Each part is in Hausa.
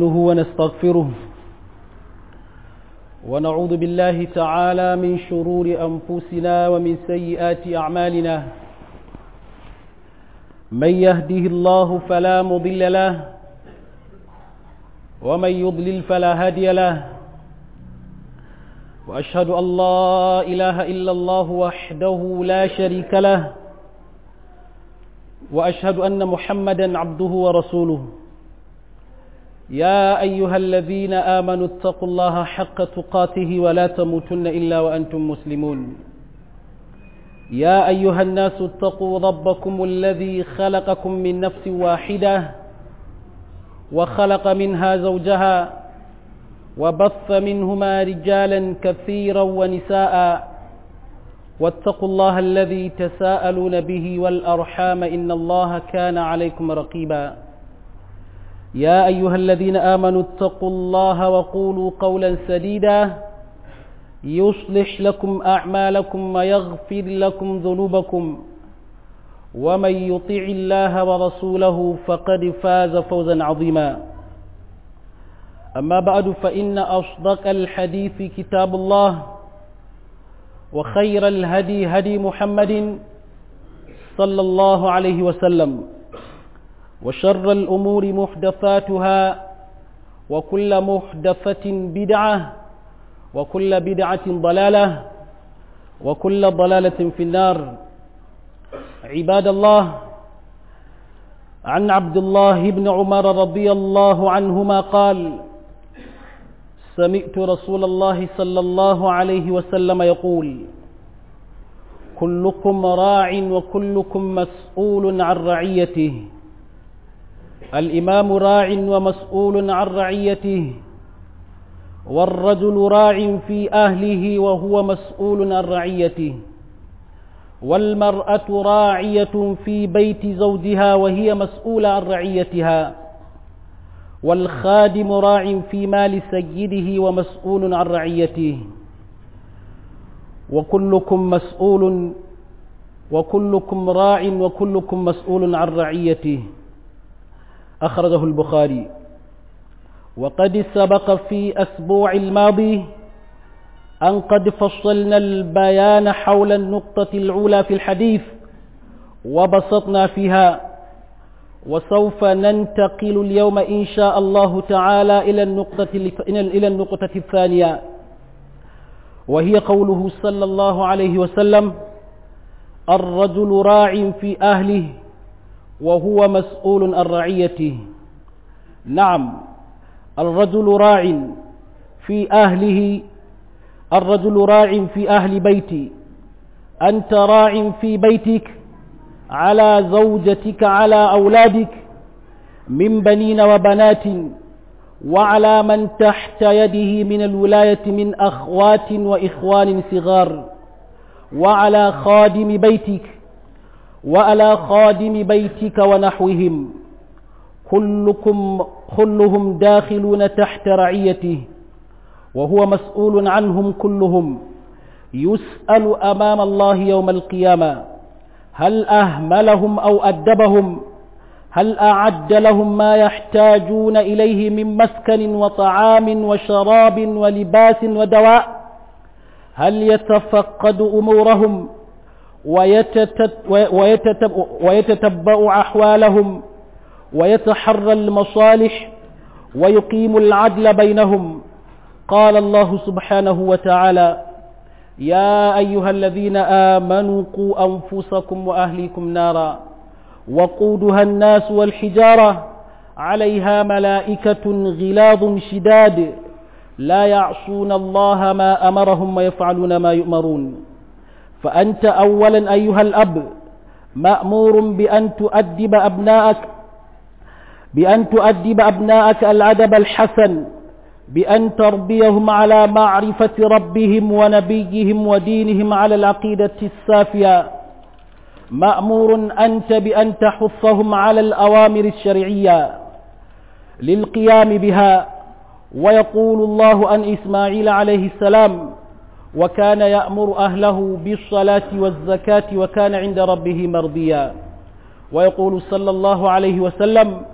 ونستعينه ونستغفره ونعوذ بالله تعالى من شرور أنفسنا ومن سيئات أعمالنا من يهده الله فلا مضل له ومن يضلل فلا هادي له وأشهد أن لا إله إلا الله وحده لا شريك له وأشهد أن محمدا عبده ورسوله يا أيها الذين آمنوا اتقوا الله حق تقاته ولا تموتن إلا وأنتم مسلمون يا أيها الناس اتقوا ربكم الذي خلقكم من نفس واحدة وخلق منها زوجها وبث منهما رجالا كثيرا ونساء واتقوا الله الذي تساءلون به والأرحام إن الله كان عليكم رقيبا يا أيها الذين آمنوا اتقوا الله وقولوا قولا سديدا يصلح لكم أعمالكم ويغفر لكم ذنوبكم ومن يطع الله ورسوله فقد فاز فوزا عظيما أما بعد فإن أصدق الحديث كتاب الله وخير الهدي هدي محمد صلى الله عليه وسلم وشر الأمور محدثاتها وكل محدثة بدعة وكل بدعة ضلالة وكل ضلالة في النار عباد الله عن عبد الله بن عمر رضي الله عنهما قال سمعت رسول الله صلى الله عليه وسلم يقول كلكم راع وكلكم مسؤول عن رعيته الإمام راع ومسؤول عن رعيته والرجل راع في أهله وهو مسؤول عن رعيته والمرأة راعية في بيت زوجها وهي مسؤولة عن رعيتها والخادم راع في مال سيده ومسؤول عن رعيته وكلكم مسؤول وكلكم راع وكلكم مسؤول عن رعيته أخرجه البخاري وقد سبق في أسبوع الماضي أن قد فصلنا البيان حول النقطة الأولى في الحديث وبسطنا فيها وسوف ننتقل اليوم إن شاء الله تعالى إلى النقطة إلى النقطة الثانية وهي قوله صلى الله عليه وسلم الرجل راع في أهله وهو مسؤول عن رعيته نعم الرجل راع في أهله الرجل راع في أهل بيتي أنت راع في بيتك على زوجتك على أولادك من بنين وبنات وعلى من تحت يده من الولاية من أخوات وإخوان صغار وعلى خادم بيتك وعلى خادم بيتك ونحوهم كلكم كلهم داخلون تحت رعيته وهو مسؤول عنهم كلهم يسأل أمام الله يوم القيامة هل أهملهم أو أدبهم هل أعد لهم ما يحتاجون إليه من مسكن وطعام وشراب ولباس ودواء هل يتفقد أمورهم ويتتبع أحوالهم ويتحرى المصالح ويقيم العدل بينهم قال الله سبحانه وتعالى يا أيها الذين آمنوا قوا أنفسكم وأهليكم نارا وقودها الناس والحجارة عليها ملائكة غلاظ شداد لا يعصون الله ما أمرهم ويفعلون ما يؤمرون فأنت أولا أيها الأب مأمور بأن تؤدب أبناءك بأن تؤدب أبناءك الأدب الحسن بأن تربيهم على معرفة ربهم ونبيهم ودينهم على العقيدة السافية مأمور أنت بأن تحثهم على الأوامر الشرعية للقيام بها ويقول الله عن إسماعيل عليه السلام وكان يأمر أهله بالصلاة والزكاة وكان عند ربه مرضيا ويقول صلى الله عليه وسلم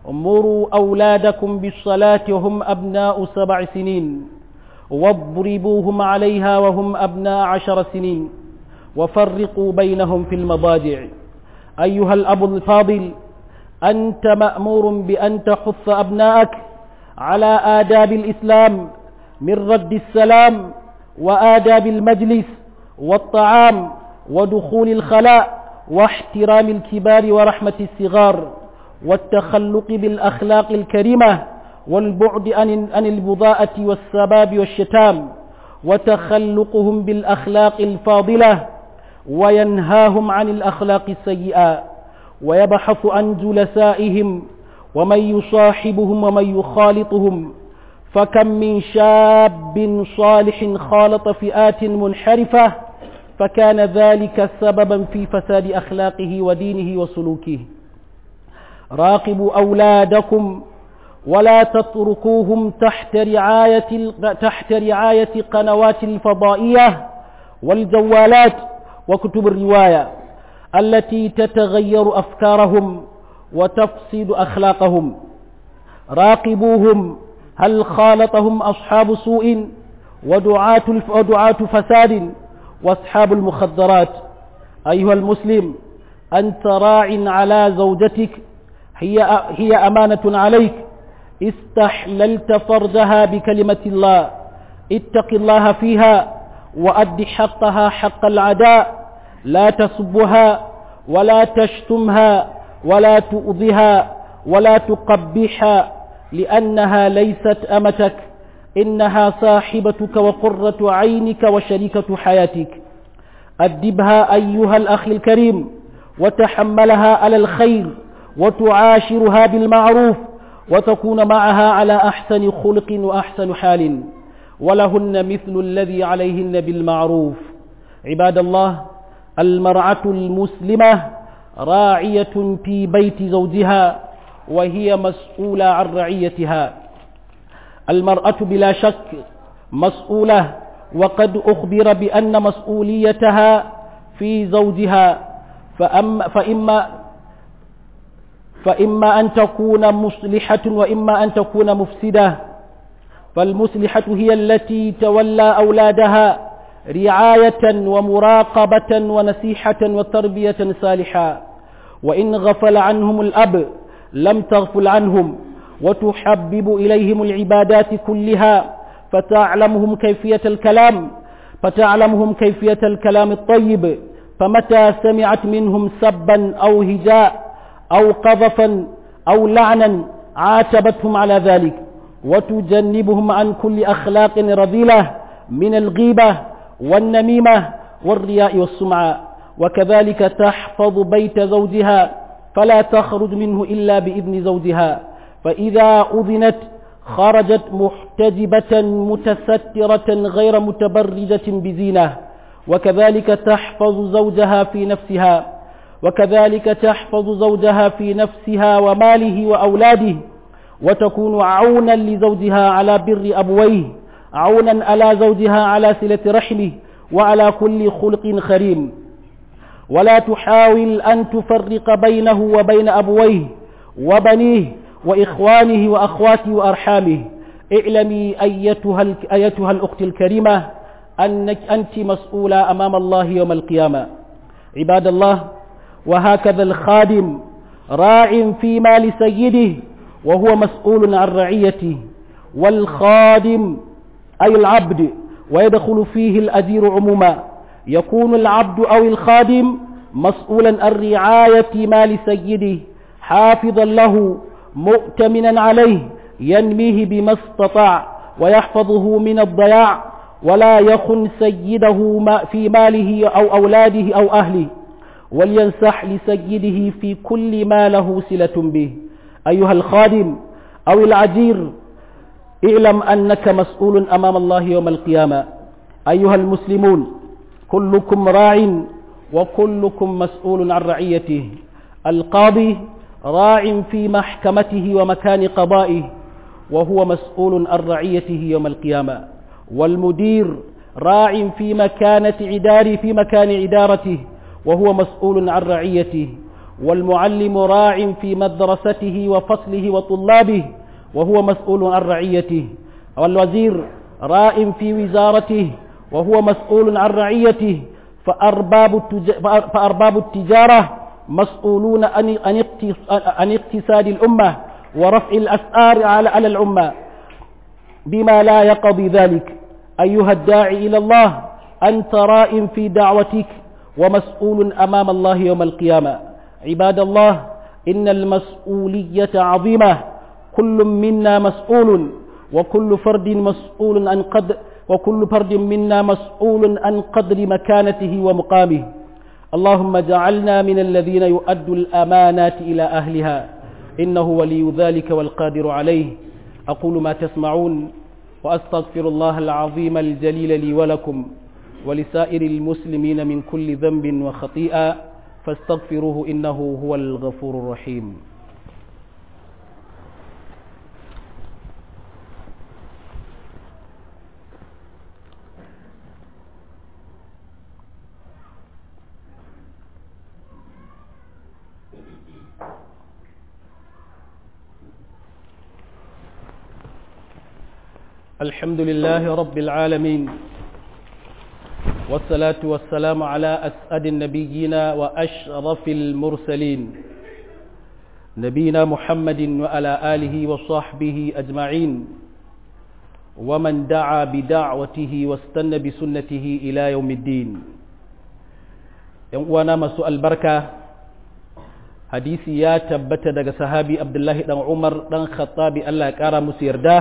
مروا أولادكم بالصلاة وهم أبناء سبع سنين واضربوهم عليها وهم أبناء عشر سنين وفرقوا بينهم في المضاجع أيها الأب الفاضل أنت مأمور بأن تحث أبناءك على آداب الإسلام من رد السلام وآداب المجلس والطعام ودخول الخلاء واحترام الكبار ورحمة الصغار والتخلق بالأخلاق الكريمة والبعد عن عن البضاءة والسباب والشتام وتخلقهم بالأخلاق الفاضلة وينهاهم عن الأخلاق السيئة ويبحث عن جلسائهم ومن يصاحبهم ومن يخالطهم فكم من شاب صالح خالط فئات منحرفة فكان ذلك سببا في فساد أخلاقه ودينه وسلوكه راقبوا أولادكم ولا تتركوهم تحت رعاية تحت رعاية قنوات الفضائية والجوالات وكتب الرواية التي تتغير أفكارهم وتفسد أخلاقهم راقبوهم هل خالطهم أصحاب سوء ودعاة ودعاة فساد واصحاب المخدرات أيها المسلم أنت راع على زوجتك هي هي أمانة عليك استحللت فرجها بكلمة الله اتق الله فيها وأد حقها حق العداء لا تسبها ولا تشتمها ولا تؤذها ولا تقبحها لأنها ليست أمتك إنها صاحبتك وقرة عينك وشريكة حياتك أدبها أيها الأخ الكريم وتحملها على الخير وتعاشرها بالمعروف وتكون معها على أحسن خلق وأحسن حال ولهن مثل الذي عليهن بالمعروف عباد الله المرأة المسلمة راعية في بيت زوجها وهي مسؤولة عن رعيتها المرأة بلا شك مسؤولة وقد أخبر بأن مسؤوليتها في زوجها فأما فإما فإما أن تكون مصلحة وإما أن تكون مفسدة فالمصلحة هي التي تولى أولادها رعاية ومراقبة ونصيحة وتربية صالحة وإن غفل عنهم الأب لم تغفل عنهم وتحبب إليهم العبادات كلها فتعلمهم كيفية الكلام فتعلمهم كيفية الكلام الطيب فمتى سمعت منهم سبا أو هجاء أو قذفا أو لعنا عاتبتهم على ذلك وتجنبهم عن كل أخلاق رذيلة من الغيبة والنميمة والرياء والسمعة وكذلك تحفظ بيت زوجها فلا تخرج منه إلا بإذن زوجها فإذا أذنت خرجت محتجبة متسترة غير متبرجة بزينة وكذلك تحفظ زوجها في نفسها وكذلك تحفظ زوجها في نفسها وماله وأولاده وتكون عونا لزوجها على بر أبويه عونا على زوجها على صلة رحمه وعلى كل خلق خريم ولا تحاول أن تفرق بينه وبين أبويه وبنيه وإخوانه وأخواته وأرحامه اعلمي أيتها, أيتها الأخت الكريمة أنك أنت مسؤولة أمام الله يوم القيامة عباد الله وهكذا الخادم راع في مال سيده وهو مسؤول عن رعيته والخادم أي العبد ويدخل فيه الأجير عموما يكون العبد أو الخادم مسؤولا عن رعاية مال سيده حافظا له مؤتمنا عليه ينميه بما استطاع ويحفظه من الضياع ولا يخن سيده في ماله أو أولاده أو أهله ولينصح لسيده في كل ما له صلة به أيها الخادم أو العجير اعلم أنك مسؤول أمام الله يوم القيامة أيها المسلمون كلكم راع وكلكم مسؤول عن رعيته القاضي راع في محكمته ومكان قضائه وهو مسؤول عن رعيته يوم القيامة والمدير راع في مكانة عداره في مكان عدارته وهو مسؤول عن رعيته والمعلم راع في مدرسته وفصله وطلابه وهو مسؤول عن رعيته والوزير راء في وزارته وهو مسؤول عن رعيته فأرباب, فأرباب التجارة مسؤولون عن اقتصاد الأمة ورفع الأسعار على الأمة بما لا يقضي ذلك أيها الداعي إلى الله أنت راء في دعوتك ومسؤول أمام الله يوم القيامة عباد الله إن المسؤولية عظيمة كل منا مسؤول وكل فرد مسؤول عن قدر وكل فرد منا مسؤول عن قدر مكانته ومقامه اللهم اجعلنا من الذين يؤدوا الأمانات إلى أهلها إنه ولي ذلك والقادر عليه أقول ما تسمعون وأستغفر الله العظيم الجليل لي ولكم ولسائر المسلمين من كل ذنب وخطيئة فاستغفروه إنه هو الغفور الرحيم الحمد لله رب العالمين والصلاة والسلام على أسعد النبيين وأشرف المرسلين نبينا محمد وعلى آله وصحبه أجمعين ومن دعا بدعوته واستنى بسنته إلى يوم الدين وانا مسوء البركة حديثي يا تبت دغ صحابي عبد الله بن عمر بن خطاب الله كارا مسيرده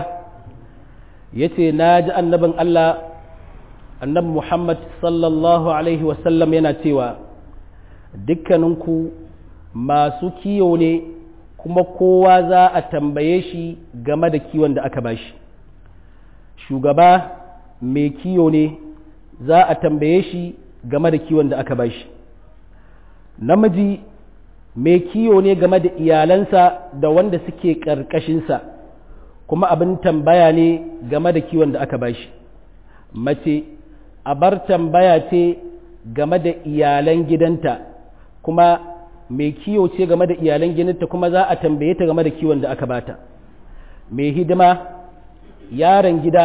yace naji annabin Allah annabi Muhammad sallallahu Alaihi wasallam yana cewa dukkaninku masu kiyo ne kuma kowa za a tambaye shi game da kiwon da aka bashi shugaba mai kiyo ne za a tambaye shi game da kiwon da aka bashi namiji mai kiyo ne game da iyalansa da wanda suke ƙarƙashinsa kuma abin tambaya ne game da kiwon da aka bashi mace a bar tambaya ce game da iyalan gidanta kuma mai kiyo ce game da iyalan gidanta kuma za a tambaye ta game da kiwon da aka bata mai hidima yaron gida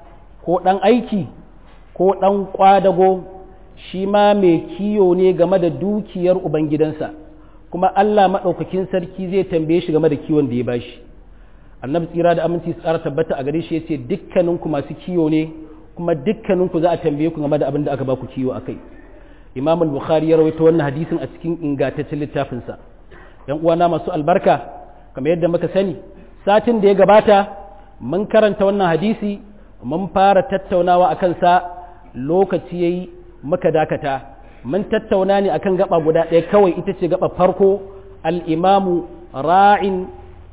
ko ɗan aiki ko ɗan ƙwadago shi ma mai kiyo ne game da dukiyar ubangidansa kuma Allah maɗaukakin sarki zai tambaye shi game da kiwon da ya bashi annabi tsira da aminci tsara tabbata a gare shi yace dukkaninku masu kiyo ne kuma dukkaninku za a tambaye ku game da abin da aka ba ku kiwo akai imam al-bukhari ya rawaito wannan hadisin a cikin ingantaccen littafin sa yan uwana masu albarka kamar yadda muka sani satin da ya gabata mun karanta wannan hadisi mun fara tattaunawa akan sa lokaci yayi muka dakata mun tattauna ne akan gaba guda ɗaya kawai ita ce gaba farko al-imamu ra'in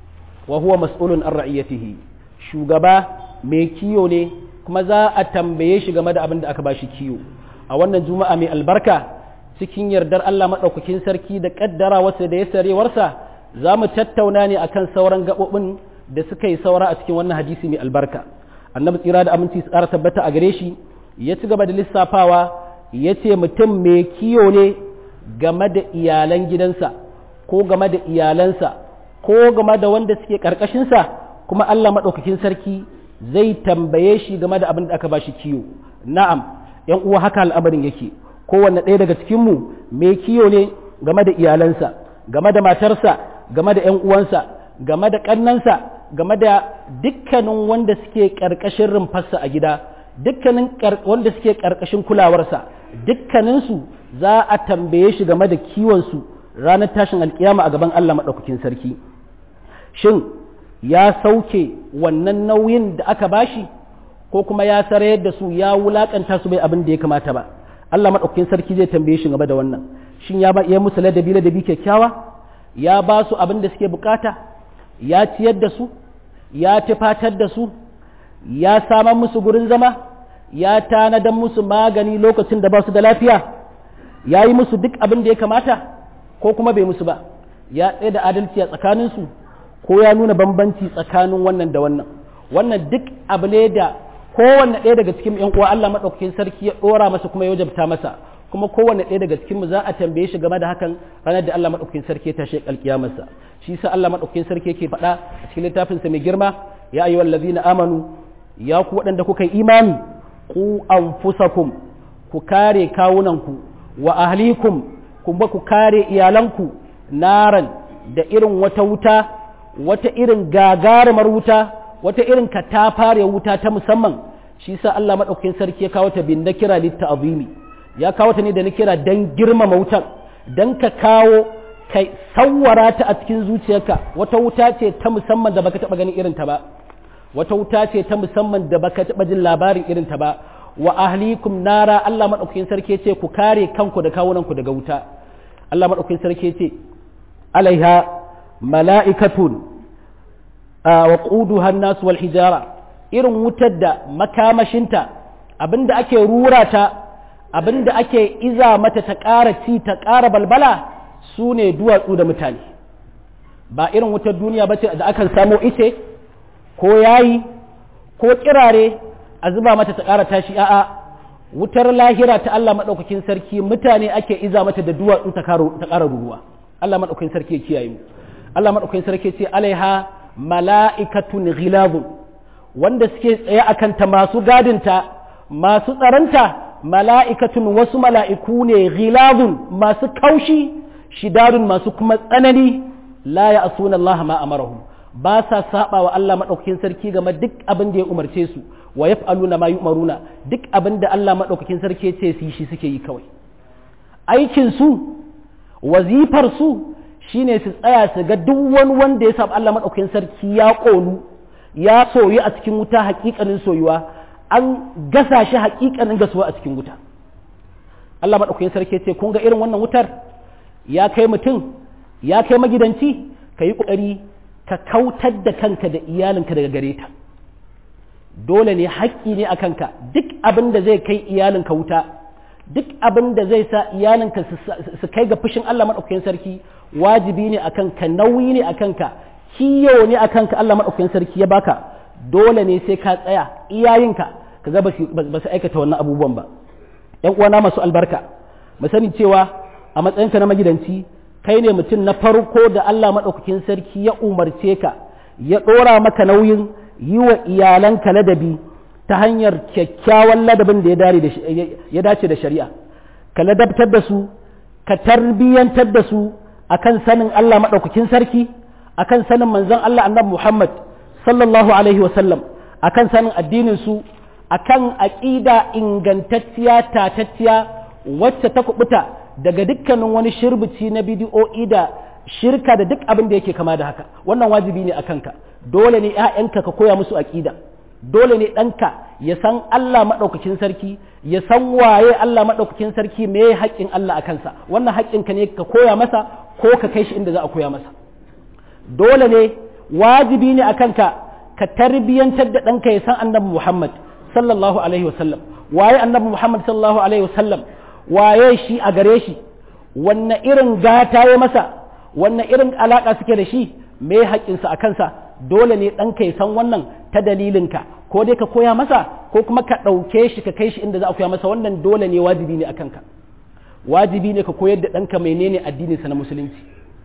wa huwa mas'ulun an ra'iyatihi shugaba mai kiyo ne kuma za a tambaye shi game da abin da aka bashi kiyo a wannan juma'a mai albarka cikin yardar Allah madaukakin sarki da kaddara wasa da ya sarewarsa za mu tattauna ne akan sauran gabobin da suka yi saura a cikin wannan hadisi mai albarka annabi tsira da aminci tsara tabbata a gare shi ya ci gaba da lissafawa ya ce mutum mai kiyo ne game da iyalan gidansa ko game da iyalansa ko game da wanda suke ƙarƙashinsa kuma Allah maɗaukakin sarki zai tambaye shi game da abin da aka ba shi kiyo na'am ‘yan uwa haka al'amarin yake kowanne ɗaya daga cikinmu mai kiyo ne game da iyalansa game da matarsa game da ‘yan uwansa game da ƙannansa game da dukkanin wanda suke ƙarƙashin rumfarsa a gida dukkanin wanda suke ƙarƙashin kulawarsa dukkaninsu za a tambaye shi game da kiwonsu ranar tashin alkiyama a gaban Allah maɗaukakin sarki shin ya sauke wannan nauyin da aka bashi ko kuma ya sarayar da su ya wulakanta su bai abin da ya kamata ba Allah maɗaukakin sarki zai tambaye shi game da wannan shin ya ba iya musu ladabi ladabi kyakkyawa ya ba su abin da suke bukata ya ciyar da su ya tufatar da su ya samar musu gurin zama ya tanadan musu magani lokacin da ba su da lafiya ya yi musu duk abin da ya kamata ko kuma bai musu ba ya tsaye da adalci a tsakaninsu ko ya nuna bambanci tsakanin wannan da wannan wannan duk abu ne da kowanne ɗaya daga cikin ‘yan uwa Allah maɗaukakin sarki ya ɗora masa kuma ya wajabta masa kuma kowanne ɗaya daga cikin mu za a tambaye shi game da hakan ranar da Allah madaukakin sarki ya tashi alkiyamarsa shi yasa Allah madaukakin sarki yake faɗa a cikin littafin sa mai girma ya ayyuhal ladzina amanu ya ku waɗanda kuka yi imani ku anfusakum ku kare kawunanku wa ahlikum kuma ku kare iyalanku naran da irin wata wuta wata irin gagarumar wuta wata irin katafare wuta ta musamman shi sa Allah madaukakin sarki ya kawo ta bin na kira litta azimi ya kawo ta ne da na kira dan girmama wutar dan ka kawo kai sawwara ta a cikin zuciyarka wata wuta ce ta musamman da baka taba ganin irin ta ba wata wuta ce ta musamman da baka taba jin labarin irin ta ba wa ahlikum nara Allah madaukakin sarki ce ku kare kanku da kawunanku daga wuta Allah madaukakin sarki ce alaiha mala'ikatun wa quduha an-nas wal hijara irin wutar da makamashinta abinda ake rura ta abinda ake iza mata ta ƙara ci ta ƙara balbala su ne duwatsu da mutane ba irin wutar duniya ba ce da akan samo ice ko yayi ko kirare a zuba mata ta ƙara tashi a'a wutar lahira ta Allah maɗaukakin sarki mutane ake iza mata da duwatsu ta ƙara ruwa Allah maɗaukakin sarki ya kiyaye mu Allah maɗaukakin sarki ce alaiha mala'ikatun ghilazun wanda suke tsaye a kanta masu gadinta masu tsaranta mala'ikatun wasu mala'iku ne ghilazun masu kaushi shidadun masu kuma tsanani la ya asuna Allah ma amarahum ba sa saba wa Allah maɗaukakin sarki game duk abin da ya umarce su wa yaf'aluna ma yu'maruna duk abin da Allah maɗaukakin sarki ya ce su yi shi suke yi kawai aikin su wazifar su shine su tsaya su ga duk wani wanda ya saba Allah maɗaukakin sarki ya ƙonu ya soyu a cikin wuta hakikanin soyuwa an gasa shi hakikanin gasuwa a cikin wuta Allah maɗaukakin sarki ce kun ga irin wannan wutar ya kai mutum ya kai magidanci ka yi ƙoƙari ka kautar da kanka da iyalinka daga gare ta dole ne haƙƙi ne a kanka duk abin da zai kai iyalinka wuta duk abin da zai sa iyalinka su kai ga fushin Allah maɗaukakin sarki wajibi ne a kanka nauyi ne a kanka kiyo ne a kanka Allah maɗaukakin sarki ya baka dole ne sai ka tsaya iyayenka ka ga ba su aikata wannan abubuwan ba ‘yan uwana masu albarka mu sani cewa a matsayinka na magidanci kai ne mutum na farko da Allah maɗaukakin sarki ya umarce ka ya ɗora maka nauyin yi wa iyalanka ladabi ta hanyar kyakkyawan ladabin da ya dace da shari'a ka ladabtar da su ka tarbiyyantar da su akan sanin Allah maɗaukakin sarki akan sanin manzon Allah annabi Muhammad sallallahu alaihi wasallam akan sanin addinin su akan aqida ingantacciya tatacciya wacce ta kubuta daga dukkanin wani shirbici na bidiyo'i da shirka da duk abin da yake kama da haka wannan wajibi ne akan ka dole ne ƴaƴanka ka koya musu aqida dole ne ɗanka ya san Allah maɗaukakin sarki ya san waye Allah maɗaukakin sarki me haƙƙin Allah a kansa wannan haƙƙinka ne ka koya masa ko ka kai shi inda za a koya masa dole ne wajibi ne a kanka ka tarbiyyantar da ɗanka ya san annabi Muhammad sallallahu alaihi wasallam waye annabi Muhammad sallallahu alaihi wasallam waye shi a gare shi wanne irin gata ya masa wanne irin alaka suke da shi me haƙƙinsa a kansa dole ne ɗanka ya san wannan ta dalilinka ko dai ka koya masa ko kuma ka ɗauke shi ka kai shi inda za a koya masa wannan dole ne wajibi ne a kanka wajibi ne ka koyar da ɗanka menene addininsa na musulunci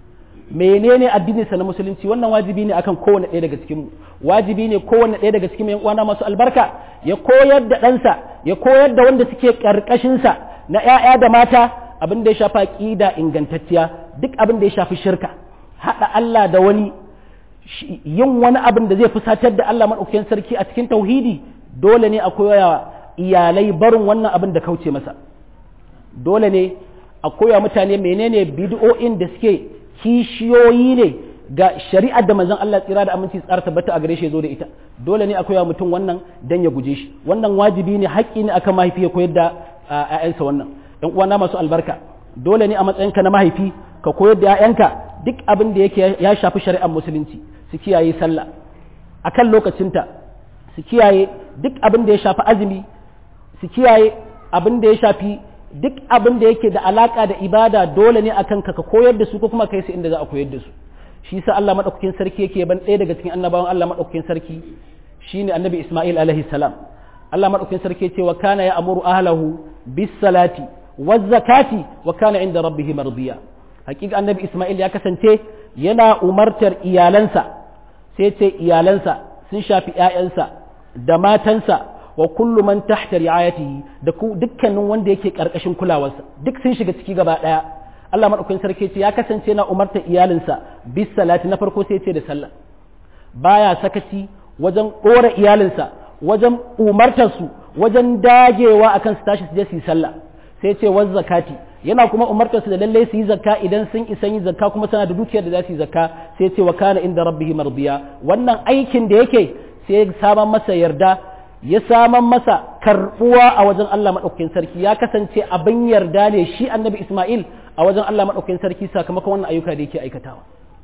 menene addininsa na musulunci wannan wajibi ne akan kowane ɗaya daga cikin wajibi ne kowane ɗaya daga cikin uwana masu albarka ya koyar da ɗansa ya koyar da wanda suke ƙarƙashinsa na ‘ya'ya da mata abin da ya shafa ƙida ingantacciya duk abin da ya shafi shirka haɗa Allah da wani yin wani abin da zai fusatar da Allah maɗaukakin sarki a cikin tauhidi dole ne a koya iyalai barin wannan abin da kauce masa dole ne a koya mutane menene bid'o'in da suke kishiyoyi ne ga shari'ar da manzon Allah tsira da aminci tsara tabbata a gare shi zo da ita dole ne a koya mutum wannan dan ya guje shi wannan wajibi ne haƙƙi ne akan mahaifi ya koyar da ƴaƴansa wannan ƴan uwana masu albarka dole ne a matsayinka na mahaifi ka koyar da ƴaƴanka duk abin da yake ya shafi shari'ar musulunci su kiyaye sallah akan lokacinta su kiyaye duk abin da ya shafi azumi su kiyaye abin da ya shafi duk abin da yake da alaka da ibada dole ne akan ka ka koyar da su ko kuma kai su inda za a koyar da su shi sa Allah madaukakin sarki yake ban ɗaya daga cikin annabawan Allah madaukakin sarki shine annabi Isma'il alaihi salam Allah madaukakin sarki ce wa kana ya amuru ahlahu bis salati waz zakati wa kana inda rabbih mardiya hakika annabi Isma'il ya kasance yana umartar iyalansa sai ce iyalansa sun shafi ƴaƴansa da matansa wa kullu man tahta ri'ayatihi da dukkanin wanda yake karkashin kulawarsa duk sun shiga ciki gaba daya Allah madaukakin sarki ce ya kasance na umartar iyalinsa bis salati na farko sai ce da sallah baya sakaci wajen dora iyalinsa wajen umartar su wajen dagewa akan su tashi su je su yi sallah sai ce waz zakati yana kuma umartar su da lalle su yi zakka idan sun isa yi zakka kuma suna da dukiyar da za su yi zakka sai ce wa kana inda rabbihi mardiya wannan aikin da yake sai saman masa yarda ya saman masa karbuwa a wajen Allah madaukakin sarki ya kasance abin yarda ne shi annabi Ismail a wajen Allah madaukakin sarki sakamakon wannan ayyuka da yake aikatawa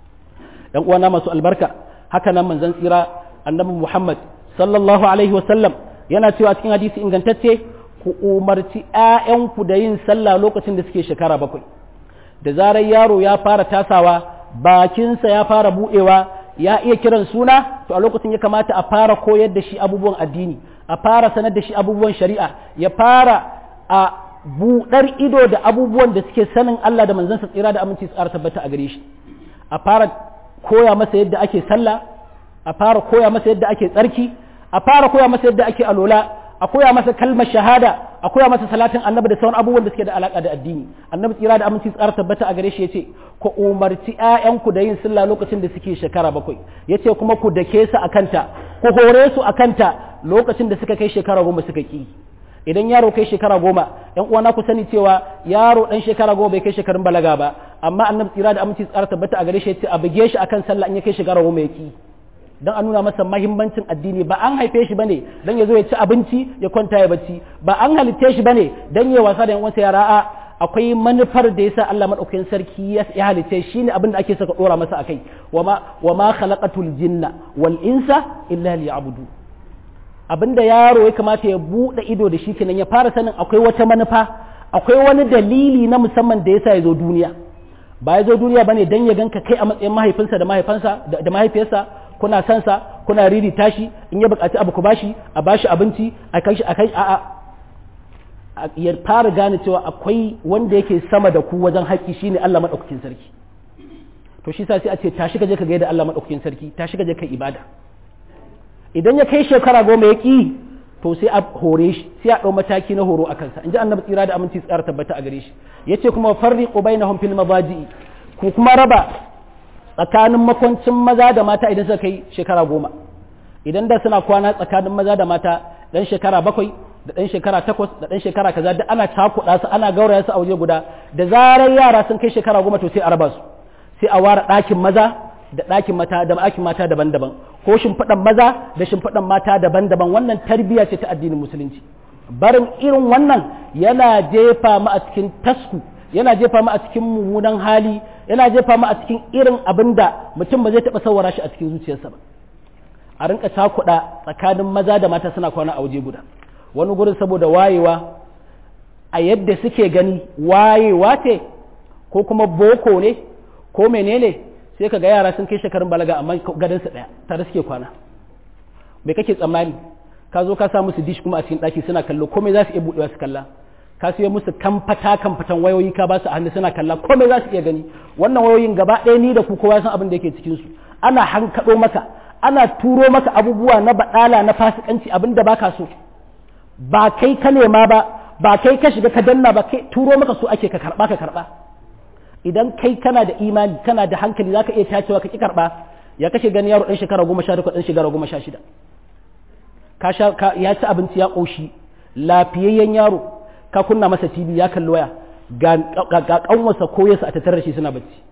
dan uwana masu albarka haka nan manzon tsira annabi Muhammad sallallahu alaihi wasallam yana cewa cikin hadisi ingantacce ku umarci ‘ya'yanku da yin sallah lokacin da suke shekara bakwai da zarar yaro ya fara tasawa bakinsa ya fara buɗewa ya iya kiran suna to a lokacin ya kamata a fara koyar da shi abubuwan addini a fara sanar da shi abubuwan shari'a ya fara a buɗar ido da abubuwan da suke sanin Allah da manzansa tsira da aminci tsara tabbata a gare shi a fara koya masa yadda ake sallah a fara koya masa yadda ake tsarki a fara koya masa yadda ake alola a koya masa kalmar shahada a koya masa salatin annabi da sauran abubuwan da suke da alaka da addini annabi tsira da aminci tsara tabbata a gare shi yace ku umarci ƴaƴanku da yin sallah lokacin da suke shekara bakwai yace kuma ku dake su akanta ku hore su akanta lokacin da suka kai shekara goma suka ki idan yaro kai shekara goma yan uwana ku sani cewa yaro dan shekara goma bai kai shekarun balaga ba amma annabi tsira da aminci tsara tabbata a gare shi yace a buge shi akan sallah in ya kai shekara goma ya ki don a nuna masa mahimmancin addini ba an haife shi bane don ya zo ya ci abinci ya kwanta ya bacci ba an halitte shi bane don ya wasa da yan yara a akwai manufar da yasa Allah madaukakin sarki ya halitte shi ne abin da ake saka dora masa akai wama wama khalaqatul jinna wal insa illa liya'budu abinda yaro ya kamata ya bude ido da shi kenan ya fara sanin akwai wata manufa akwai wani dalili na musamman da yasa ya zo duniya ba ya zo duniya bane dan ya ganka kai a matsayin mahaifinsa da mahaifansa da mahaifiyarsa kuna son sa kuna riri tashi in ya bukaci abu ku bashi a bashi abinci a kai shi a kai a a ya fara gane cewa akwai wanda yake sama da ku wajen haƙƙi shine Allah madaukakin sarki to shi sa sai a ce tashi ka je ka gaida Allah madaukakin sarki tashi ka je kai ibada idan ya kai shekara goma ya ki to sai a hore shi sai a ɗau mataki na horo a kansa in ji annabi tsira da aminci tsara tabbata a gare shi yace kuma farriqu bainahum fil mabaji'i ku kuma raba tsakanin makwancin maza da mata idan suka kai shekara goma idan da suna kwana tsakanin maza da mata dan shekara bakwai da dan shekara takwas da dan shekara kaza da ana cakuɗa su ana gauraya su a waje guda da zarar yara sun kai shekara goma to sai a raba su sai a ware ɗakin maza da ɗakin mata da ɗakin mata daban-daban ko shimfiɗan maza da shimfiɗan mata daban-daban wannan tarbiyya ce ta addinin musulunci barin irin wannan yana jefa mu a cikin tasku yana jefa mu a cikin mummunan hali yana jefa mu a cikin irin abin da mutum ba zai taɓa sawara shi a cikin zuciyarsa ba a rinka cakuɗa tsakanin maza da mata suna kwana a waje guda wani gurin saboda wayewa a yadda suke gani wayewa ce ko kuma boko ne ko menene sai ka ga yara sun kai shekarun balaga amma gadonsa ɗaya tare suke kwana me kake tsammani ka zo ka sa musu dish kuma a cikin ɗaki suna kallo komai za su iya buɗewa su kalla ka siyo musu kamfata kamfatan wayoyi ka ba su a hannu suna kalla komai za su iya gani wannan wayoyin gaba ɗaya ni da ku kowa san abin da yake cikin su ana hankaɗo maka ana turo maka abubuwa na baɗala na fasikanci abin da baka so ba kai ka nema ba ba kai ka shiga ka danna ba kai turo maka so ake ka karɓa ka karɓa idan kai kana da imani kana da hankali zaka iya tacewa ka ki karɓa ya kashe gani yaro ɗan shekara goma sha takwas ɗan shekara goma sha shida ka sha ya ci abinci ya ƙoshi lafiyayyen yaro ka kunna masa tv ya kalli waya ga kanwarsa ko yasa a tattare shi suna bacci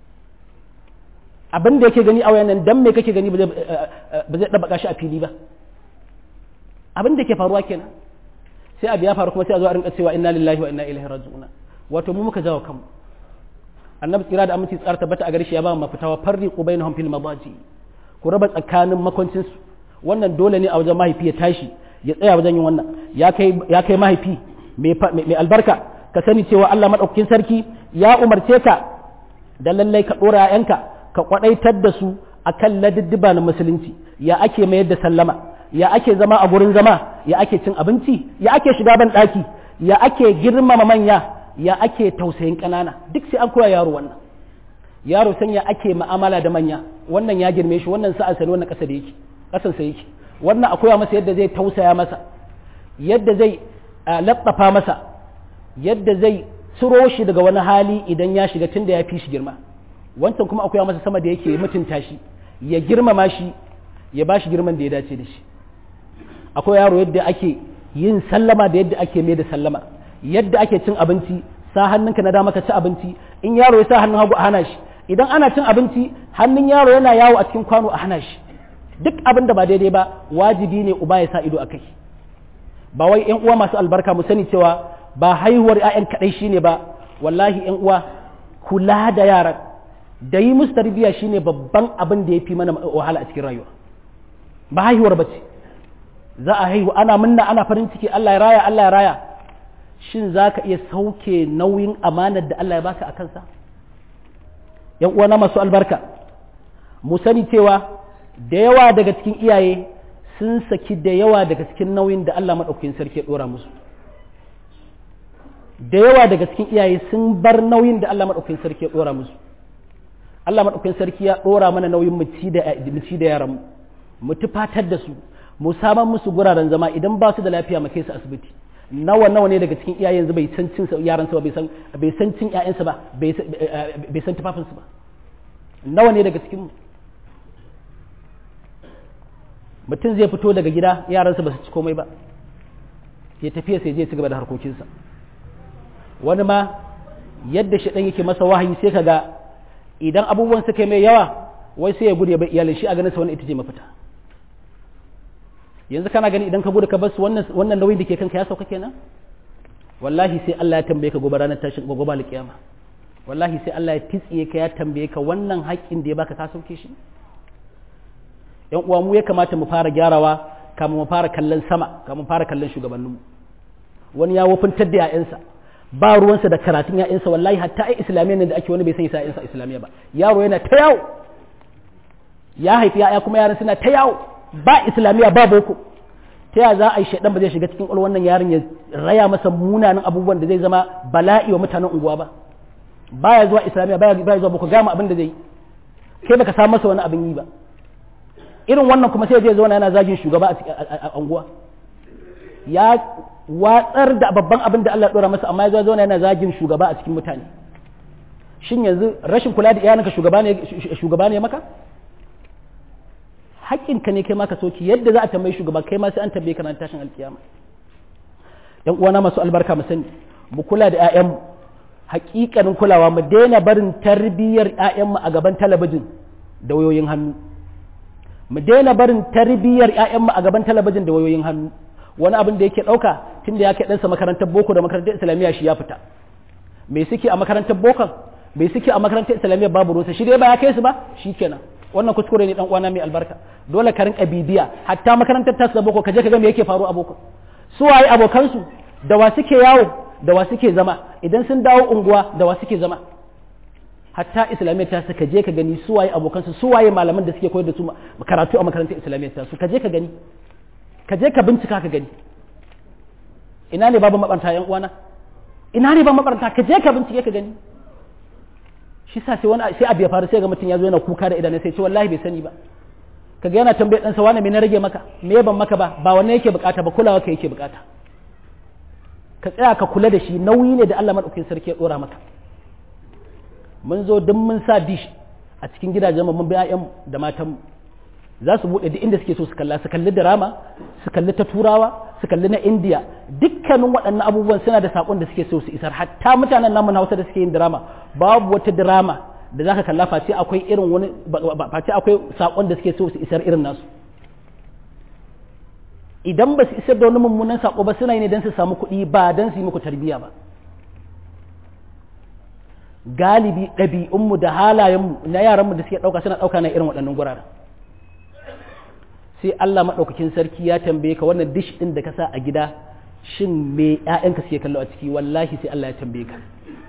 abin da yake gani a wayan nan dan me kake gani ba zai ɗabaka shi a fili ba abin da ke faruwa kenan sai abu ya faru kuma sai a zo a rinka cewa inna lillahi wa inna ilaihi raji'un wato mu muka jawo kanmu annabi tsira da aminci tsara tabbata a gare shi ya ba mu mafita wa farriqu bainahum fil madaji ku raba tsakanin makwancin su wannan dole ne a wajen mahaifi ya tashi ya tsaya wajen yin wannan ya kai ya kai mahaifi mai albarka ka sani cewa Allah madaukakin sarki ya umarce ka da lallai ka dora yanka ka kwadaitar da su akan ladiddiba na musulunci ya ake mayar da sallama ya ake zama a gurin zama ya ake cin abinci ya ake shiga ban daki ya ake girmama manya ya ake tausayin ƙanana duk sai an koya yaro wannan yaro san ya ake ma'amala da manya wannan ya girme shi wannan sa'a sani wannan ƙasa da yake ƙasan sa yake wannan a koya masa yadda zai tausaya masa yadda zai labbafa masa yadda zai ciro shi daga wani hali idan ya shiga tun da ya fi shi girma wancan kuma akwai masa sama da yake mutunta shi ya girmama shi ya ba shi girman da ya dace da shi akwai yaro yadda ake yin sallama da yadda ake mai da sallama yadda ake cin abinci sa hannunka na dama ka ci abinci in yaro ya sa hannun hagu a hana shi idan ana cin abinci hannun yaro yana yawo a cikin kwano a hana shi duk abin da ba daidai ba wajibi ne uba ya sa ido a kai ba wai yan uwa masu albarka mu sani cewa ba haihuwar 'ya'yan kaɗai shine ba wallahi yan uwa kula da yaran da yi musu tarbiyya shine babban abin da ya fi mana wahala a cikin rayuwa ba haihuwar ba ce za a haihu ana munna ana farin ciki Allah ya raya Allah ya raya shin za ka iya sauke nauyin amanar da Allah ya baka a kansa yan uwana masu albarka mu sani cewa da yawa daga cikin iyaye sun saki da yawa daga cikin nauyin da Allah maɗaukakin sarki ya ɗora musu da yawa daga cikin iyaye sun bar nauyin da Allah maɗaukakin sarki ya ɗora musu Allah maɗaukakin sarki ya ɗora mana nauyin mu ci da yaran mu tufatar da su mu saman musu guraren zama idan ba su da lafiya mu kai su asibiti nawa nawa ne daga cikin iyayen yanzu bai san cin yaran ba bai san bai san cin ƴaƴansa ba bai san tufafin su ba nawa ne daga cikin mutum zai fito daga gida yaransa ba su ci komai ba ya tafiya sai je ci gaba da harkokinsa wani ma yadda shi ɗan yake masa wahayi sai kaga idan abubuwan suka mai yawa wai sai ya gudu ya bar iyalin shi a ganin sa wannan ita ce mafita yanzu kana gani idan ka gudu ka bar su wannan wannan nauyin da ke kanka ya sauka kenan wallahi sai Allah ya tambaye ka gobe ranar tashin gobe ba kiyama wallahi sai Allah ya titsiye ka ya tambaye ka wannan haƙƙin da ya baka ka sauke shi yan uwa mu ya kamata mu fara gyarawa kamun mu fara kallon sama kamun fara kallon shugabanninmu wani ya wofintar da 'ya'yansa ba ruwansa da karatun 'ya'yansa wallahi hatta ai islamiyya ne da ake wani bai san 'ya'yansa islamiyya ba yaro yana ta yawo ya haifi 'ya'ya kuma yaran suna ta yawo ba islamiyya ba boko ta ya za a yi shaidan ba zai shiga cikin ƙwalwar wannan yaron ya raya masa munanan abubuwan da zai zama bala'i wa mutanen unguwa ba baya zuwa islamiyya baya zuwa boko gama abin da zai yi kai baka samu masa wani abin yi ba irin wannan kuma sai zai zauna yana zagin shugaba a unguwa ya watsar da babban abin da Allah ya dora masa amma ya zauna yana zagin shugaba a cikin mutane shin yanzu rashin kula da iyalinka shugaba ne shugaba ne maka haƙƙinka ne kai maka soki yadda za a tambayi shugaba kai ma sai an tambaye ka nan tashin alkiyama yan uwana masu albarka mu sani mu kula da ƴaƴanmu haƙiƙanin kulawa mu daina barin tarbiyyar ƴaƴanmu a gaban talabijin da wayoyin hannu mu daina barin tarbiyyar ƴaƴanmu a gaban talabijin da wayoyin hannu wani abin da yake ɗauka tun da ya kai ɗansa makarantar boko da makarantar islamiyya shi ya fita me suke a makarantar bokon me suke a makarantar islamiyya babu rusa shi dai ba ya kai su ba shi kenan wannan kuskure ne dan uwana mai albarka dole ka rinka bibiya hatta makarantar tasu da boko ka je ka ga me yake faru a boko su waye abokansu da wa suke yawo da wa suke zama idan sun dawo unguwa da wa suke zama hatta islamiyya ta su ka je ka gani su waye abokansu su waye malaman da suke koyar da su karatu a makarantar islamiyya ta su ka je ka gani ka je ka bincika ka gani ina ne babu mabaranta yan uwana ina ne ba mabaranta ka je ka bincike ka gani shi sa sai wani sai abu ya faru sai ga mutum ya zo yana kuka da idanun sai ce wallahi bai sani ba kaga yana tambaye dan sa wani me na rage maka me ban maka ba ba wannan yake bukata ba kulawa ka yake bukata ka tsaya ka kula da shi nauyi ne da Allah madaukakin sarki ya dora maka mun zo duk mun sa dish a cikin gidajen mu mun bi ƴaƴan da matan mu za su buɗe duk inda suke so su kalla su kalli drama su kalli ta turawa su kalli na indiya dukkanin waɗannan abubuwan suna da saƙon da suke so su isar hatta mutanen namu na hausa da suke yin drama babu wata drama da zaka kalla face akwai irin wani face akwai saƙon da suke so su isar irin nasu idan ba su isar da wani mummunan saƙo ba suna yi ne don su samu kuɗi ba don su yi muku tarbiyya ba galibi ɗabi'unmu da halayenmu na yaranmu da suke ɗauka suna ɗauka na irin waɗannan guraren sai Allah maɗaukakin sarki ya tambaye ka wannan dish ɗin da ka sa a gida shin me ‘ya'yanka suke kallo a ciki wallahi sai Allah ya tambaye ka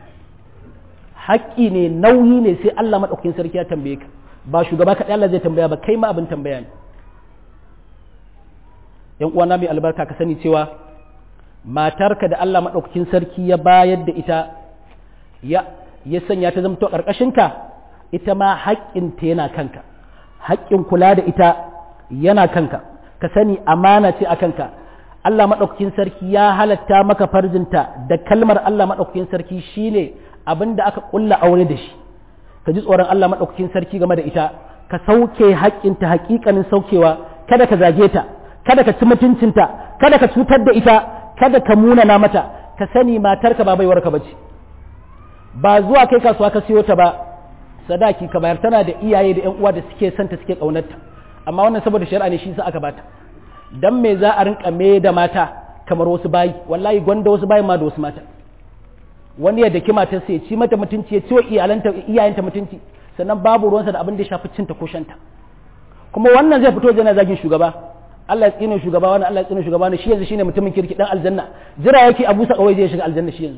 haƙƙi ne nauyi ne sai Allah maɗaukakin sarki ya tambaye ka ba shugaba kaɗai Allah zai tambaya ba kai ma abin tambaya ne ‘yan uwana mai albarka ka sani cewa matarka da Allah maɗaukakin sarki ya bayar da ita ya ya sanya ta zamto ƙarƙashinka ita ma haƙƙinta yana kanka haƙƙin kula da ita yana kanka ka sani amana ce a kanka Allah maɗaukakin sarki ya halatta maka farjinta da kalmar Allah maɗaukakin sarki shine abin da aka ƙulla aure da shi ka ji tsoron Allah maɗaukakin sarki game da ita ka sauke haƙƙinta haƙiƙanin saukewa kada ka zage ta kada ka ci mutuncinta kada ka cutar da ita kada ka munana mata ka sani matarka ba baiwarka ba ce ba zuwa kai kasuwa ka siyo ta ba sadaki ka bayar tana da iyaye da ƴan uwa da suke santa suke ƙaunarta amma wannan saboda shari'a ne shi sa aka bata dan me za a rinka me da mata kamar wasu bayi wallahi gwanda wasu bayi ma da wasu mata wani ya daki matar sai ci mata mutunci ya ci wa iyalanta iyayenta mutunci sannan babu ruwansa da abin da ya shafi cinta ko shanta kuma wannan zai fito yana zagin shugaba Allah ya tsine shugaba wani Allah ya tsine shugaba ne shi yanzu shine mutumin kirki dan aljanna jira yake Abu Sa kawai zai shiga aljanna shi yanzu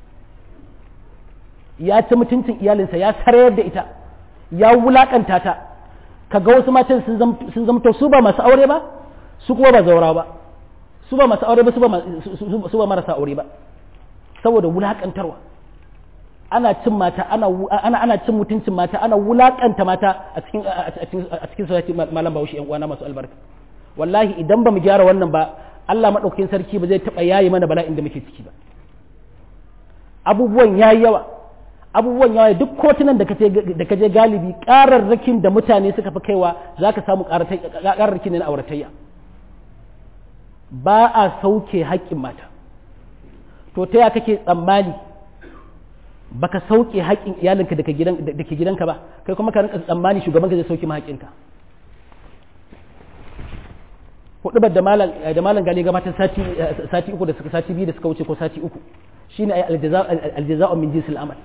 ya ci mutuncin iyalinsa ya sarayar da ita ya wulakanta ta kaga wasu matan sun zamto su ba masu aure ba su kuma ba zaura ba su ba masu aure ba su ba marasa aure ba saboda wulakantarwa ana cin mata ana ana ana cin mutuncin mata ana wulakanta mata a cikin a cikin society malam Bahaushe yan uwana masu albarka wallahi idan ba mu gyara wannan ba Allah madaukakin sarki ba zai taba yayi mana bala'in da muke ciki ba abubuwan yayi yawa abubuwan yawa duk kotunan da kaje da kaje galibi kararrakin da mutane suka fi kaiwa zaka samu kararrakin ne na auratayya ba a sauke haƙƙin mata to ta ya kake tsammani baka sauke haƙƙin iyalinka da ke gidanka ba kai kuma ka rinka tsammani shugaban ka zai sauke ma haƙƙinka hudubar da malam da malam gani gabatar sati sati uku da suka sati biyu da suka wuce ko sati uku shine ay aljaza'u min jinsil amal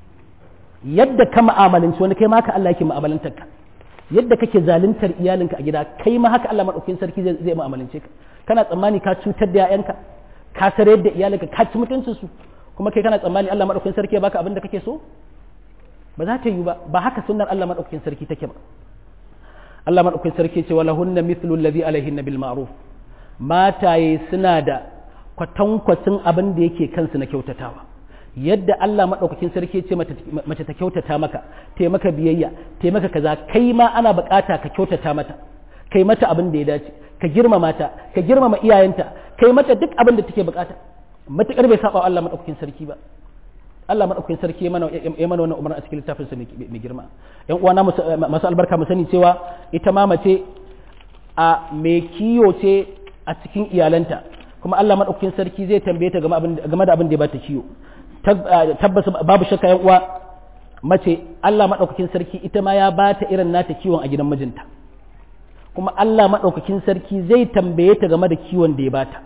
yadda ka mu'amalanci wani kai ma haka Allah yake mu'amalantar ka yadda kake zaluntar iyalinka a gida kai ma haka Allah madaukakin sarki zai zai mu'amalance ka kana tsammani ka cutar da 'ya'yanka ka sarar da iyalinka ka ci mutuncin su kuma kai kana tsammani Allah madaukakin sarki ya baka abin da kake so ba za ta yi ba ba haka sunnar Allah madaukakin sarki take ba Allah madaukakin sarki ce wala hunna mithlu alladhi alaihinna bil ma'ruf mataye suna da kwatankwacin abin da yake kansu na kyautatawa yadda Allah madaukakin sarki ce mace ta kyautata maka ta maka biyayya ta maka kaza kai ma ana bukata ka kyautata mata kai mata abin da ya dace ka girmama ta ka girmama iyayenta kai mata duk abin da take bukata matukar bai saba Allah madaukakin sarki ba Allah madaukakin sarki ya mana ya mana wannan umarni a cikin littafin sa mai girma yan uwana masu albarka mu sani cewa ita ma mace a mai kiyo ce a cikin iyalanta kuma Allah madaukakin sarki zai tambaye ta game da abin da ya bata kiyo tabbas babu shakka yan uwa mace Allah madaukakin sarki ita ma ya bata irin nata kiwon a gidan mijinta kuma Allah madaukakin sarki zai tambaye ta game da kiwon da ya bata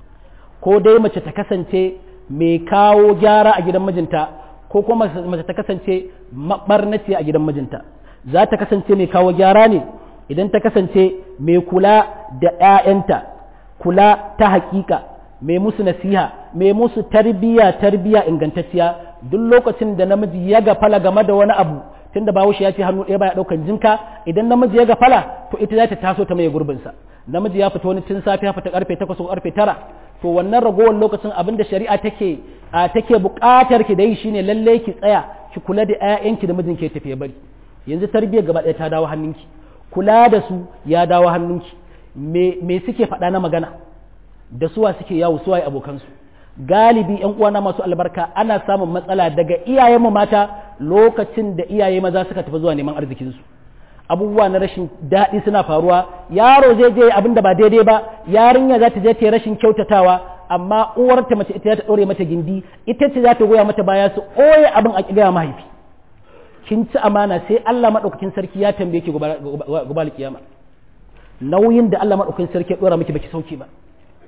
ko dai mace ta kasance mai kawo gyara a gidan mijinta ko kuma mace ta kasance mabarnaci a gidan mijinta za ta kasance mai kawo gyara ne idan ta kasance mai kula da 'ya'yanta kula ta hakika mai musu nasiha mai musu tarbiya tarbiya ingantacciya duk lokacin da namiji ya gafala game da wani abu tunda bahaushe ya ce hannu ɗaya baya ɗaukan jinka idan namiji ya gafala to ita za ta taso ta mai gurbinsa namiji ya fita wani tun safe ya fita karfe takwas ko karfe tara to wannan ragowar lokacin abin da shari'a take a take buƙatar ki da yi shine lalle ki tsaya ki kula da ƴaƴanki da mijin ke tafiye bari yanzu tarbiyyar gaba ɗaya ta dawo hannunki kula da su ya dawo hannunki me me suke faɗa na magana da suwa suke yawo suwaye abokansu galibi yan uwana masu albarka ana samun matsala daga iyayenmu mata lokacin da iyaye maza suka tafi zuwa neman arzikinsu abubuwa na rashin daɗi suna faruwa yaro zai je abin da ba daidai ba yarinya za ta je ta rashin kyautatawa amma uwarta mace ita za ta ɗore mata gindi ita ce za ta goya mata baya su ɓoye abin a gaya mahaifi kin ci amana sai Allah maɗaukakin sarki ya tambaye ki gobe kiyama nauyin da Allah maɗaukakin sarki ya ɗora miki baki sauke ba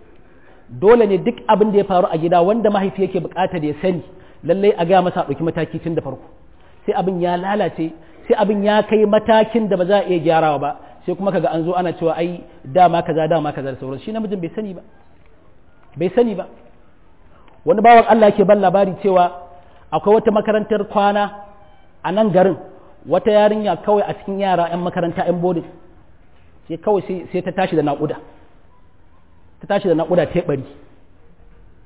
dole ne duk abin da ya faru a gida wanda mahaifi yake buƙatar ya sani lallai a gaya masa ɗauki mataki tun da farko sai abin ya lalace sai abin ya kai matakin da ba za a iya gyarawa ba sai kuma kaga an zo ana cewa ai dama kaza dama kaza da sauransu shi namijin bai sani ba bai sani ba wani bawan Allah yake ban labari cewa akwai wata makarantar kwana a nan garin wata yarinya kawai a cikin yara 'yan makaranta 'yan bodin sai kawai sai ta tashi da naƙuda ta tashi da naƙuda ta bari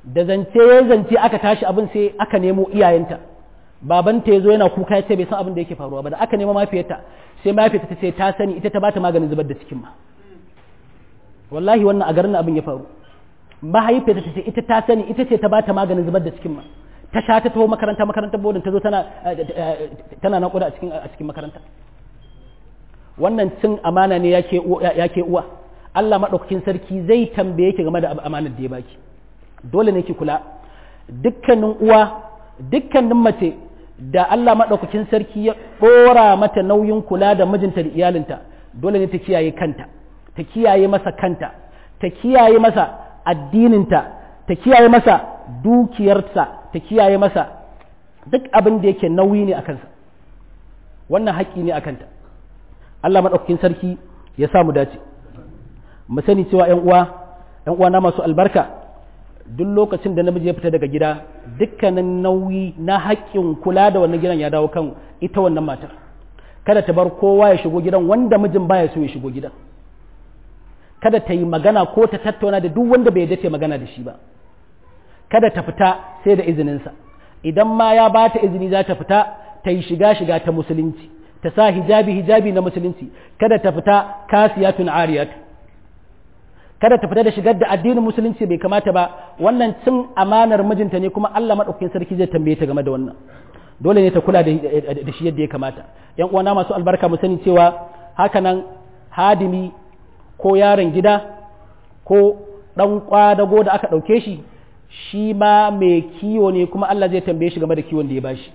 da zance ya zance aka tashi abin sai aka nemo iyayenta babanta ya zo yana kuka ya ce bai san abin da yake faruwa ba da aka nemo mafiyarta sai mafiyarta ta ce ta sani ita ta bata maganin zubar da cikin ma wallahi wannan a garin abin ya faru mahaifiyarta ta ce ita ta sani ita ce ta bata maganin zubar da cikin ma ta sha ta taho makaranta makarantar bodin ta zo tana tana naƙuda a cikin a cikin makaranta wannan cin amana ne yake yake uwa Allah madaukakin sarki zai tambaye ki game da amanar da ya baki dole ne ki kula dukkanin uwa dukkanin mace da Allah madaukakin sarki ya dora mata nauyin kula da mijinta da iyalinta dole ne ta kiyaye kanta ta kiyaye masa kanta ta kiyaye masa addininta ta kiyaye masa dukiyarsa ta kiyaye masa duk abin da yake nauyi ne a kansa wannan haƙƙi ne a kanta Allah maɗaukakin sarki ya samu dace mu sani cewa ‘yan uwa ‘yan uwa na masu albarka duk lokacin da namiji ya fita daga gida dukkanin nauyi na haƙƙin kula da wannan gidan ya dawo kan ita wannan matar kada ta bar kowa ya shigo gidan wanda mijin baya so ya shigo gidan kada ta yi magana ko ta tattauna da duk wanda bai dace magana da shi ba kada ta fita sai da izininsa idan ma ya ba ta izini za ta fita ta yi shiga shiga ta musulunci ta sa hijabi hijabi na musulunci kada ta fita kasiyatun ariyat kada ta fita da shigar da addinin musulunci bai kamata ba wannan cin amanar mijinta ne kuma Allah madaukakin sarki zai tambaye ta game da wannan dole ne ta kula da shi yadda ya kamata yan uwana masu albarka mu sani cewa hakanan hadimi ko yaron gida ko ɗan kwadago da aka ɗauke shi shi ma mai kiwo ne kuma Allah zai tambaye shi game da kiwon da ya bashi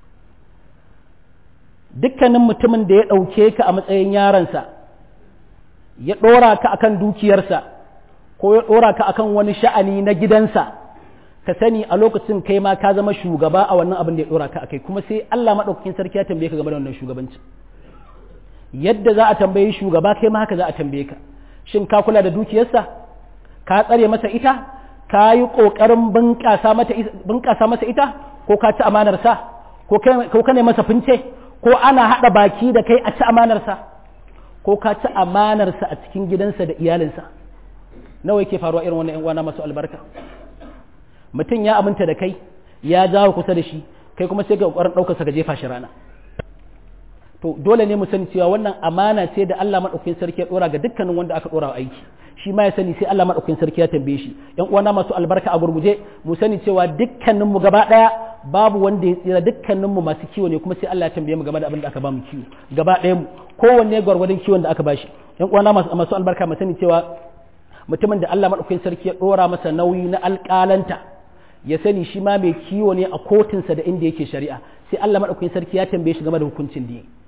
dukkanin mutumin da ya ɗauke ka a matsayin yaronsa ya ɗora ka akan dukiyarsa ko ya ɗora ka akan wani sha'ani na gidansa ka sani a lokacin kai ma ka zama shugaba a wannan abin da ya ɗora ka akai kuma sai Allah maɗaukakin sarki ya tambaye ka game da wannan shugabanci yadda za a tambayi shugaba kai ma haka za a tambaye ka shin ka kula da dukiyarsa ka tsare masa ita ka yi ƙoƙarin bunƙasa masa ita ko ka ci amanarsa ko ka ne masa fince ko ana haɗa baki da kai a ci amanarsa ko ka ci amanarsa a cikin gidansa da iyalinsa nawa yake faruwa irin wannan 'yan uwana masu albarka mutum ya aminta da kai ya jawo kusa da shi kai kuma sai ga ƙoƙarin ɗaukarsa ka jefa shi rana to dole ne mu sani cewa wannan amana ce da Allah madaukakin sarki ya dora ga dukkanin wanda aka dora aiki shi ma ya sani sai Allah madaukakin sarki ya tambaye shi yan uwana masu albarka a gurguje mu sani cewa dukkanin mu gaba daya babu wanda ya tsira dukkanin mu masu kiwo ne kuma sai Allah ya tambaye mu game da abin da aka ba mu kiwo gaba daya mu kowanne gwargwadon kiwon da aka bashi yan uwana masu masu albarka mu sani cewa mutumin da Allah madaukakin sarki ya dora masa nauyi na alƙalanta ya sani shi ma mai kiwo ne a kotunsa da inda yake shari'a sai Allah madaukakin sarki ya tambaye shi game da hukuncin da yake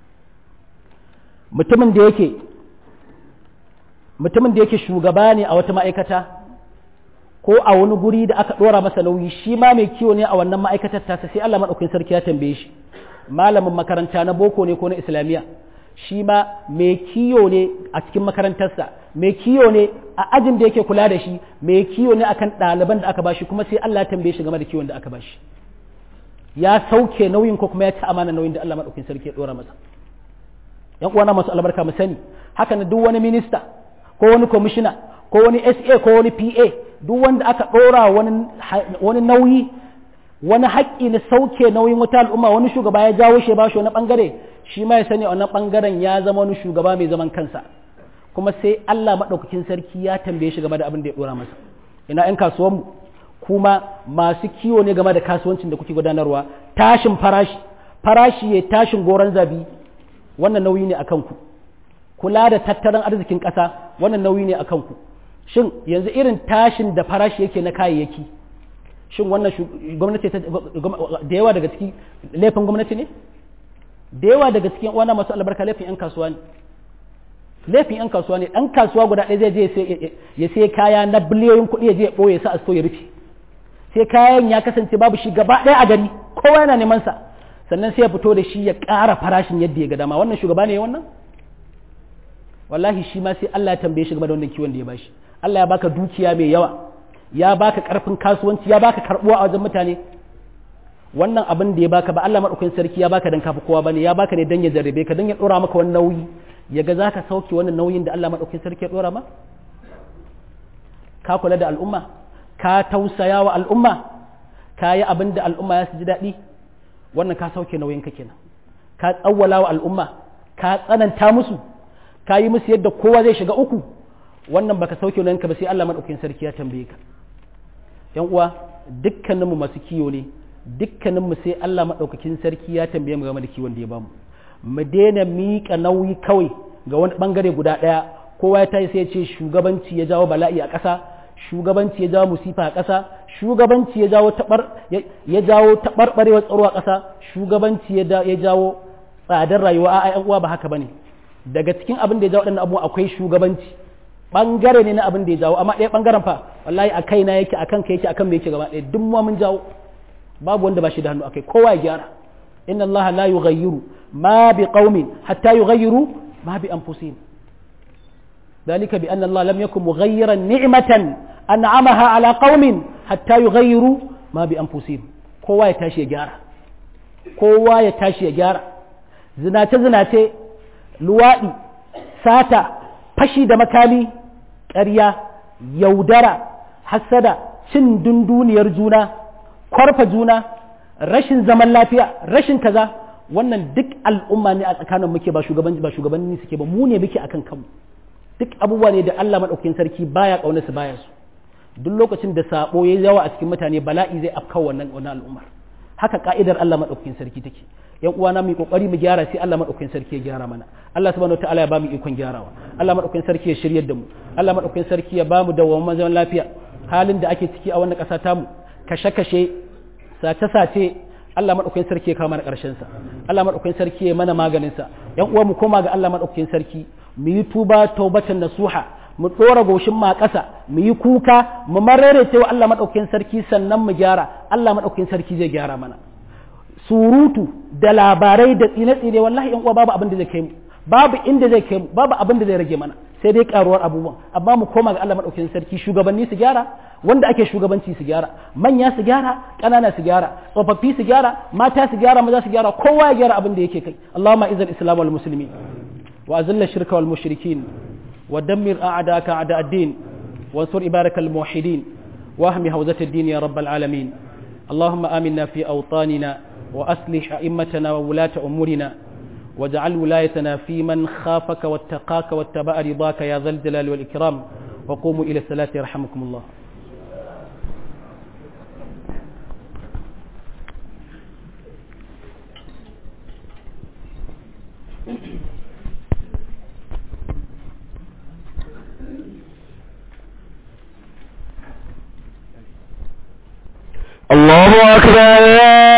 mutumin da yake mutumin da yake shugaba ne a wata ma'aikata ko a wani guri da aka ɗora masa nauyi shi ma mai kiwo ne a wannan ma'aikatar tasa sai Allah maɗaukin sarki ya tambaye shi malamin makaranta na boko ne ko na islamiyya shi ma mai kiwo ne a cikin makarantarsa mai kiwo ne a ajin da yake kula da shi mai kiwo ne akan ɗaliban da aka bashi kuma sai Allah ya tambaye shi game da kiwon da aka bashi ya sauke nauyin ko kuma ya ci amana nauyin da Allah maɗaukin sarki ya ɗora masa yan uwana masu albarka mu sani haka na duk wani minista ko wani kwamishina ko wani sa ko wani pa duk wanda aka ɗora wani nauyi wani haƙƙi na sauke nauyin wata al'umma wani shugaba ya jawo shi ba shi wani ɓangare shi ma ya sani a wannan ɓangaren ya zama wani shugaba mai zaman kansa kuma sai Allah maɗaukakin sarki ya tambaye shi game da abin da ya ɗora masa ina 'yan kasuwanmu kuma masu kiwo ne game da kasuwancin da kuke gudanarwa tashin farashi farashi ya tashin goron zabi wannan nauyi ne a kanku kula da tattalin arzikin ƙasa wannan nauyi ne a kanku shin yanzu irin tashin da farashi yake na kayayyaki shin wannan gwamnati da yawa daga ciki laifin gwamnati ne da yawa daga cikin wannan masu albarka laifin 'yan kasuwa ne laifin 'yan kasuwa ne ɗan kasuwa guda ɗaya zai je ya sai kaya na biliyoyin kuɗi ya je ya ɓoye sa a so ya rufe sai kayan ya kasance babu shi gaba ɗaya a gari kowa yana neman sa sannan sai ya fito da shi ya ƙara farashin yadda ya ga dama wannan shugaba ne wannan wallahi shi ma sai Allah ya tambaye shi game da wannan kiwon da ya bashi Allah ya baka dukiya mai yawa ya baka karfin kasuwanci ya baka karbuwa a wajen mutane wannan abin da ya baka ba Allah madaukakin sarki ya baka dan kafi kowa bane ya baka ne dan ya jarrabe ka dan ya dora maka wani nauyi ya ga zaka sauke wannan nauyin da Allah madaukakin sarki ya dora ma ka kula da al'umma ka tausaya wa al'umma ka yi abin da al'umma ya su ji daɗi wannan ka sauke nauyin ka kenan ka tsawwala wa al'umma ka tsananta musu ka yi musu yadda kowa zai shiga uku wannan baka sauke nauyin ka ba sai Allah madaukakin sarki ya tambaye ka yan uwa dukkaninmu masu kiyo ne dukkaninmu sai Allah madaukakin sarki ya tambaye mu game da kiwon da ya bamu mu daina miƙa nauyi kawai ga wani bangare guda ɗaya kowa ya tayi sai ya ce shugabanci ya jawo bala'i a ƙasa shugabanci ya jawo musifa a ƙasa shugabanci ya jawo tabar ya jawo tabarbarewar tsaro a ƙasa shugabanci ya jawo tsadar rayuwa a ƴan uwa ba haka bane daga cikin abin da ya jawo waɗannan abubuwa akwai shugabanci bangare ne na abin da ya jawo amma ɗaya bangaren fa wallahi a kaina yake akan kai yake akan me yake gaba ɗaya duk mu mun jawo babu wanda ba shi da hannu akai kowa ya gyara inna allaha la yughayyiru ma bi qaumin hatta yughayyiru ma bi anfusihim ذلك بأن الله لم يكن مغيرا نعمة أنعمها على قوم حتى يغيروا ما بأنفسهم kowa ya tashi ya gyara kowa ya tashi ya gyara zinace zinace luwaɗi sata fashi da makami ƙarya yaudara hassada cin dunduniyar juna kwarfa juna rashin zaman lafiya rashin kaza wannan duk al'umma ne a tsakanin muke ba shugabanni ba shugabanni suke ba mu ne muke akan kanmu duk abubuwa ne da Allah maɗaukakin sarki baya ƙauna su baya su duk lokacin da sabo ya yawa a cikin mutane bala'i zai afka wannan wannan al'ummar haka ka'idar Allah maɗaukakin sarki take yan uwana mu kokari mu gyara sai Allah maɗaukakin sarki ya gyara mana Allah subhanahu wataala ya bamu ikon gyarawa Allah maɗaukakin sarki ya shiryar da mu Allah maɗaukakin sarki ya bamu dawwamin zaman lafiya halin da ake ciki a wannan ƙasa tamu kashe-kashe sace-sace Allah maɗaukakin sarki ya kawo mana ƙarshen sa Allah maɗaukakin sarki ya mana maganin sa yan uwa mu koma ga Allah maɗaukakin sarki mu yi tuba taubatan nasuha mu tsora goshin ma ƙasa mu yi kuka mu marere cewa Allah maɗaukakin sarki sannan mu gyara Allah maɗaukakin sarki zai gyara mana surutu da labarai da tsine-tsine wallahi yan uwa babu abin da zai kai mu babu inda zai kai mu babu abin da zai rage mana sai dai karuwar abubuwan amma mu koma ga Allah maɗaukakin sarki shugabanni su gyara wanda ake shugabanci su gyara manya su gyara ƙanana su gyara tsofaffi su gyara mata su gyara maza su gyara kowa ya gyara abin da yake kai Allahumma izal islam wal muslimin وأذل الشرك والمشركين ودمر أعداءك أعداء الدين وانصر عبادك الموحدين واهم هوزة الدين يا رب العالمين اللهم آمنا في أوطاننا وأصلح أئمتنا وولاة أمورنا واجعل ولايتنا في من خافك واتقاك واتبع رضاك يا ذا الجلال والإكرام وقوموا إلى الصلاة يرحمكم الله الله أكبر الله